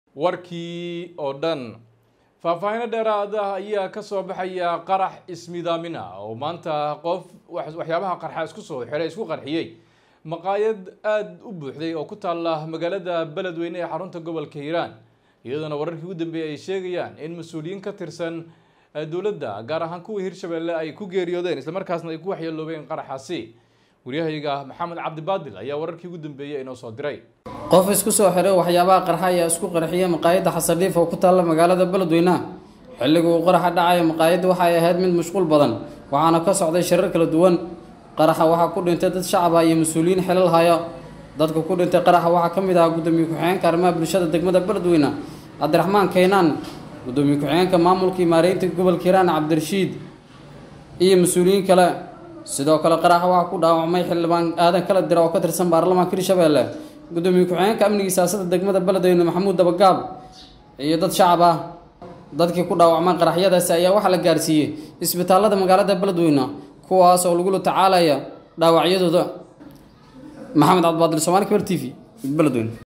warkii oo dhan faahfaahino dheeraada ayaa kasoo baxaya qarax ismidaamin ah oo maanta qof waxyaabaha qarxa isku soo xiray isku qarxiyey maqaayad aada u buuxday oo ku taalla magaalada beledweyne ee xarunta gobolka hiiraan iyadoona wararkii ugu dambeeyay ay sheegayaan in mas-uuliyiin ka tirsan dowladda gaar ahaan kuwa hirshabelle ay ku geeriyoodeen islamarkaasna ay ku waxyeeloobeen qaraxaasi waryahayga maxamed cabdibaadil ayaa wararkii ugu dambeeyay inoo soo diray qof isku soo xiray waxyaabaha qarxa ayaa isku qarxiyay maqaayadda xasardhiif oo ku taalla magaalada beledweynaha xilliga uu qaraxa dhacaya maqaayadda waxay ahayd mid mashquul badan waxaana ka socday shirar kala duwan qaraxa waxaa ku dhintay dad shacab ah iyo mas-uuliyiin xilal haya dadka ku dhintay qaraxa waxaa ka mid ahaa gudoomiye ku-xigeenka arrimaha bulshada degmada beledweyne cabdiraxmaan kaynaan gudoomiye ku-xigeenka maamulka imaareynta gobolka hiiraan cabdirashiid iyo mas-uuliyiin kale sidoo kale qaraxa waxaa ku dhaawacmay xildhibaan aadan kala dira oo ka tirsan baarlamaanka hirshabelle gudoomiye ku-xigeenka amniga siyaasada degmada beledweyne maxamuud dabagaab iyo dad shacab ah dadkii ku dhaawacmay qaraxyadaasi ayaa waxaa la gaarsiiyey isbitaalada magaalada beledweyne kuwaas oo lagula tacaalaya dhaawacyadooda maxamed cabdibaadir somaali kabar t v beledweyne